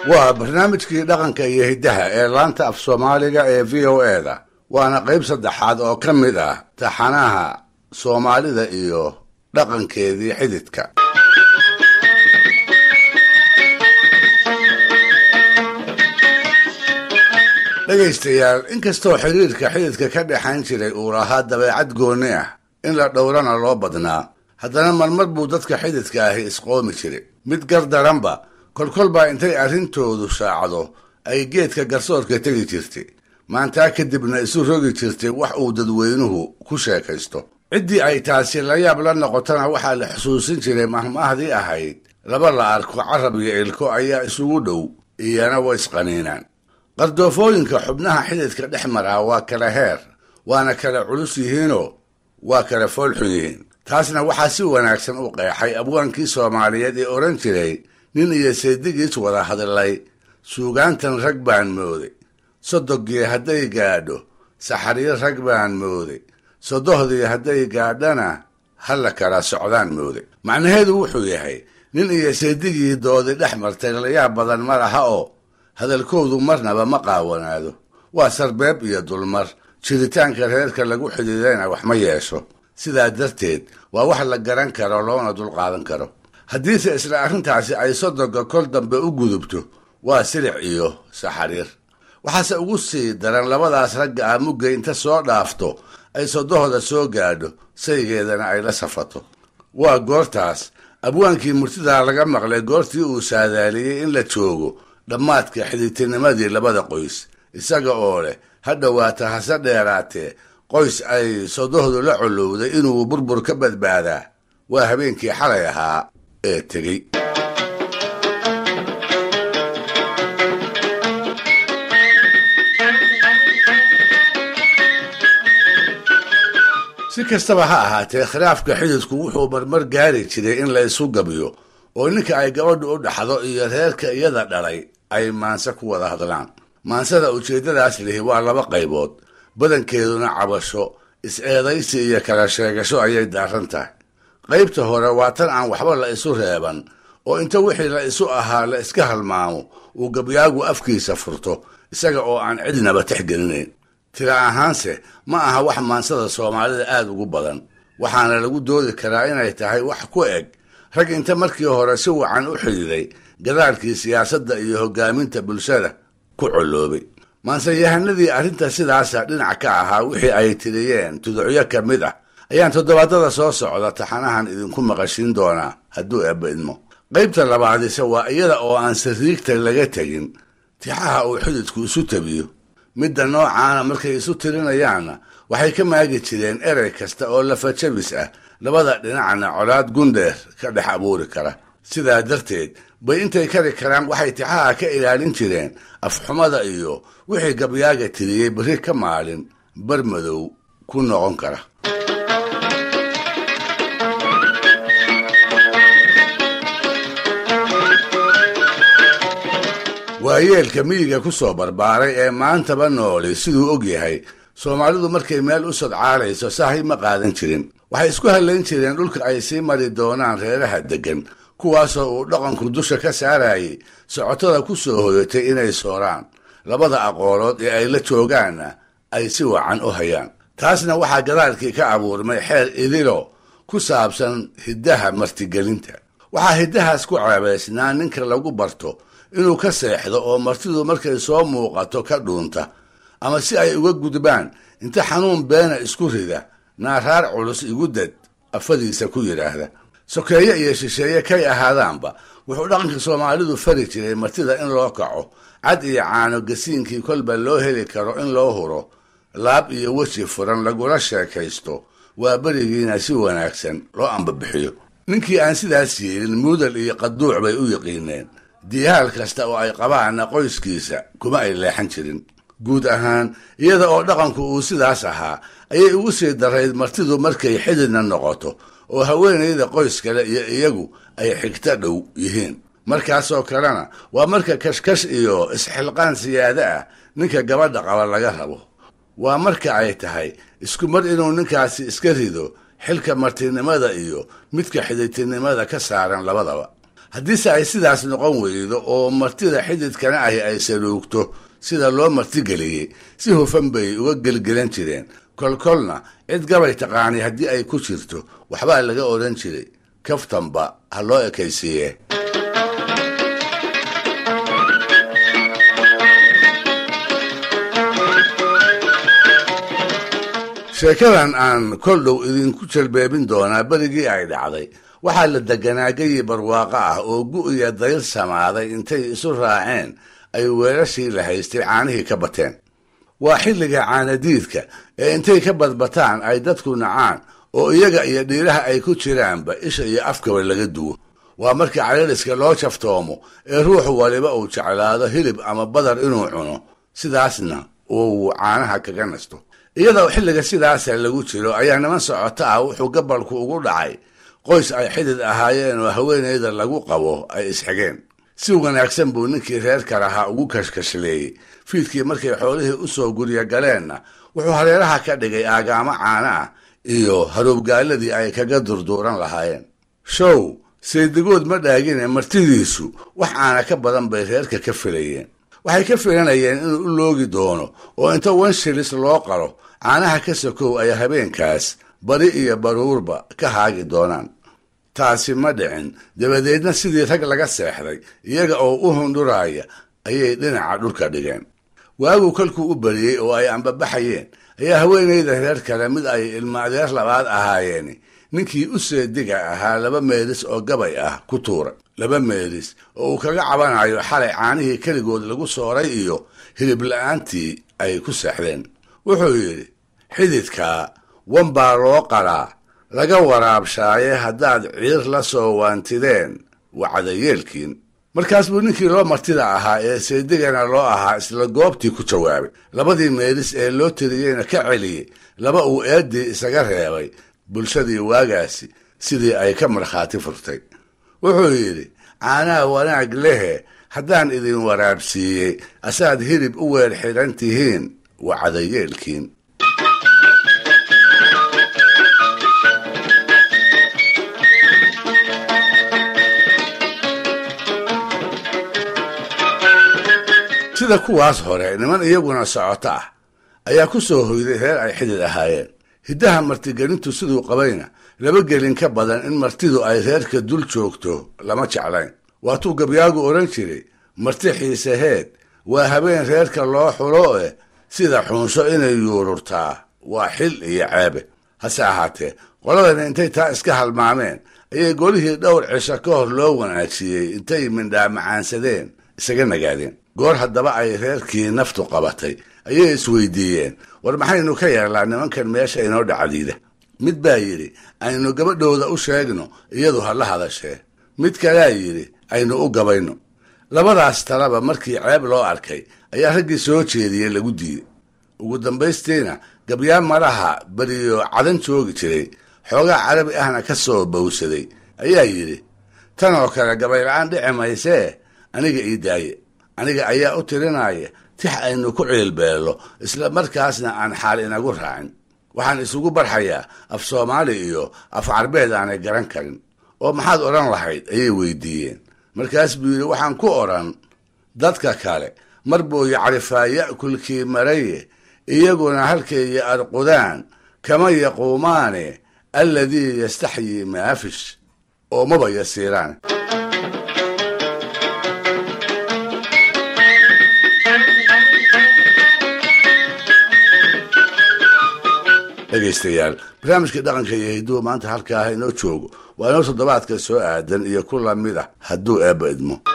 waa barnaamijkii dhaqanka iyo hiddaha ee laanta af soomaaliga ee v o e da waana qayb saddexaad oo ka mid ah taxanaha soomaalida iyo dhaqankeedii xididka dhegaystayaal inkastoo xiriirka xididka ka dhexayn jiray uu lahaa dabeecad goonni ah in la dhowrana loo badnaa haddana marmar buu dadka xididka ahi isqoomi jiray mid gar daranba kolkolbaa intay arrintoodu shaacdo ay geedka garsoorka tegi jirtay maantaa kadibna isu rogi jirtay wax uu dadweynuhu ku sheekaysto ciddii ay taasi la yaab la noqotona waxaa la xusuusin jiray mahmaahdii ahayd laba la arko carab iyo ilko ayaa isugu dhow iyana way isqaniinaan qardoofooyinka xubnaha xididka dhex maraa waa kala heer waana kala culus yihiinoo waa kala foolxun yihiin taasna waxaa si wanaagsan u qeexay abwaankii soomaaliyeed ee odhan jiray nin iyo seedigiis wada hadlay suugaantan rag baan mooday sodogii hadday gaadho saxariir rag baan mooday sodohdii hadday gaadhana halla kala socdaan mooday macnaheedu wuxuu yahay nin iyo seedigii doodi dhex martay layaab badan ma laha oo hadalkoodu marnaba ma qaawanaado waa sarbeeb iyo dulmar jiritaanka reerka lagu xidhiidayna wax ma yeesho sidaa darteed waa wax la garan karo loona dulqaadan karo haddiise isla arrintaasi ay sodoga kol dambe u gudubto waa silic iyo saxariir waxaase ugu sii daran labadaas ragga ah mugga inta soo dhaafto ay sodohda soo gaadho saygeedana ay la safato waa goortaas abwaankii murtidaa laga maqlay goortii uu saadaaliyey in la joogo dhammaadka xididtinimadii labada qoys isaga oo leh ha dhowaata hase dheeraatee qoys ay sodohdu la colowday inuu burbur ka badbaadaa waa habeenkii xalay ahaa ee tegey si kastaba ha ahaatee khilaafka xididku wuxuu marmar gaari jiray in la isu gabiyo oo ninka ay gabadhu u dhaxdo iyo reerka iyada dhalay ay maanse ku wada hadlaan maansada ujeeddadaas lihi waa laba qaybood badankeeduna cabasho is-eedaysi iyo kala sheegasho ayay daaran tahay qaybta hore waa tan aan waxba la isu reeban oo inta wixii la isu ahaa la iska halmaamo uu gabyaagu afkiisa furto isaga oo aan cidnaba texgelinayn tira ahaanse ma aha wax maansada soomaalida aada ugu badan waxaana lagu doodi karaa inay tahay wax ku eg rag inta markii hore si wacan u xididay gadaalkii siyaasadda iyo hoggaaminta bulshada ku colloobay maanseyahanadii arrinta sidaasa dhinac ka ahaa wixii ay tiriyeen tuducyo ka mid ah ayaan toddobaadada soo socda taxanahan idinku maqashiin doonaa hadduu eebba idmo qaybta labaadise waa iyada oo aan sariigta laga tegin tixaha uu xididku isu tabiyo midda noocaana markay isu tirinayaanna waxay ka maagi jireen erey kasta oo lafajabis ah labada dhinacna colaad gundheer ka dhex abuuri kara sidaa darteed bay intay kari karaan waxay tixaha ka ilaalin jireen afxumada iyo wixii gabyaaga tiriyey berri ka maalin bar madow ku noqon kara waayeelka miyiga ku soo barbaaray ee maantaba nooli siduu og yahay soomaalidu markay meel u sodcaalayso sahay ma qaadan jirin waxay isku hallayn jireen dhulka ay sii mari doonaan reeraha deggan kuwaasoo uu dhaqanku dusha ka saarayay socotada ku soo hoyatay inay sooraan labada aqoolood ee ay la joogaanna ay si wacan u hayaan taasna waxaa gadaalkii ka abuurmay xeer idilo ku saabsan hiddaha martigelinta waxaa hiddahaas ku ceebaysnaa ninka lagu barto inuu ka seexdo oo martidu markay soo muuqato ka dhuunta ama si ay uga gudbaan inta xanuun beena isku rida naaraar culus igu dad afadiisa ku yidhaahda sokeeye iyo shisheeye kay ahaadaanba wuxuu dhaqanka soomaalidu fari jiray martida in loo kaco cad iyo caano gasiinkii kolba loo heli karo in loo huro laab iyo weji furan lagula sheekaysto waa berigiina si wanaagsan loo ambabixiyo ninkii aan sidaas yeelin muudal iyo qaduuc bay u yiqiineen diyaal kasta oo ay qabaanna qoyskiisa kuma ay leexan jirin guud ahaan iyada oo dhaqanku uu sidaas ahaa ayay ugu sii darayd martidu markay xididna noqoto oo haweenayda qoys kale iyo iyagu ay xigto dhow yihiin markaasoo kalena waa marka kashkash iyo isxilqaan siyaado ah ninka gabadha qaba laga rabo waa marka ay tahay isku mar inuu ninkaasi iska rido xilka martinimada iyo midka xididtinimada ka saaran labadaba haddiise ay sidaas noqon weydo oo martida xididkana ahi ay saluugto sida loo martigeliyey si hufan bay uga gelgelan jireen kolkolna cid gabay taqaanay haddii ay ku jirto waxbaa laga odhan jiray kaftanba ha loo ekaysiiye sheekadan aan kol dhow idinku jalbeebin doonaa berigii ay dhacday waxaa la deganaa geyi barwaaqo ah oo gu-iya dayr samaaday intay isu raaceen ay weelashii la haystay caanihii ka bateen waa xilliga caanadiidka ee intay ka badbataan ay dadku nacaan oo iyaga iyo dhiiraha ay ku jiraanba isha iyo afkaba laga duwo waa markii calaliska loo jaftoomo ee ruuxu waliba uu jeclaado hilib ama badar inuu cuno sidaasna uu caanaha kaga nasto iyadoo xilliga sidaasa lagu jiro ayaa niman socoto ah wuxuu gabalku ugu dhacay qoys ay xidid ahaayeen oo haweenayda lagu qabo ay isxigeen si wanaagsan buu ninkii reerka lahaa ugu kashkashleeyey fiidkii markay xoolihii u soo gurya galeenna wuxuu hareeraha ka dhigay aagaamo caana ah iyo haruubgaaladii ay kaga durduuran lahaayeen show saydigood ma dhaagine martidiisu wax caana ka badan bay reerka ka filayeen waxay ka filanayeen inuu u loogi doono oo inta wanshilis loo qalo caanaha ka sokow ay habeenkaas bari iyo baruurba ka haagi doonaan taasi ma dhicin dabadeedna sidii rag laga seexday iyaga oo u hundhuraaya ayay dhinaca dhulka dhigeen waaguu kolkuu u bariyey oo ay ambabaxayeen ayaa haweenayda reer kale mid ay ilma adeer labaad ahaayeen ninkii u seediga ahaa laba meelis oo gabay ah ku tuuray laba meelis oo uu kaga cabanayo xalay caanihii keligood lagu sooray iyo hilib la-aantii ay ku seexdeen wuxuu yidhi xididkaa wan baa loo qalaa laga waraabshaaye haddaad ciir la soo waantideen wacdayeelkiin markaas buu ninkii loo martida ahaa ee seedigana loo ahaa isla goobtii ku jawaabay labadii meelis ee loo tiriyeyna ka celiyey laba uu eeddii isaga reebay bulshadii waagaasi sidii ay ka markhaati furtay wuxuu yidhi caanaha wanaag lehe haddaan idin waraabsiiyey asaad hilib u weer xidhan tihiin wacdayeelkiin sida kuwaas hore niman iyaguna socoto ah ayaa ku soo hoyday reer ay xidid ahaayeen hiddaha martigelintu siduu qabayna laba gelin ka badan in martidu ay reerka dul joogto lama jeclayn waatuu gabyaagu odhan jiray marti xiiseheed waa habeen reerka loo xulo eh sida xunsho inay yuururtaa waa xil iyo ceebe hase ahaatee qoladana intay taa iska halmaameen ayay golihii dhowr cisho ka hor loo wanaajiyey intay mindhaa macaansadeen isaga nagaadeen goor haddaba ay reerkii naftu qabatay ayay isweydiiyeen war maxaynu ka yeelnaa nimankan meesha inoo dhacdiida mid baa yidhi aynu gabadhooda u sheegno iyadu ha la hadashee mid kalea yidhi aynu u gabayno labadaas talaba markii ceeb loo arkay ayaa raggii soo jeediyey lagu diiday ugu dambaystiina gabyaan maraha beriyo cadan joogi jiray xoogaa carabi ahna ka soo bowsaday ayaa yidhi tan oo kale gabayla-aan dhici maysee aniga ii daaye aniga ayaa u tirinaya tix aynu ku ciilbeello isla markaasna aan xaal inagu raacin waxaan isugu barxayaa af soomaali iyo af carbeed aanay garan karin oo maxaad odhan lahayd ayay weydiiyeen markaas buu yidhi waxaan ku odhan dadka kale mar buu yacrifaa ya'kulkii maraye iyaguna halkayya arqudaan kama yaquumaane alladii yastaxyii maafish oo maba yasiiraan dhegaystayaal barnaamijka dhaqanka iyo hidduhu maanta halka ah inoo joogo waa inoo toddobaadka soo aadan iyo ku lamid ah hadduu eebba idmo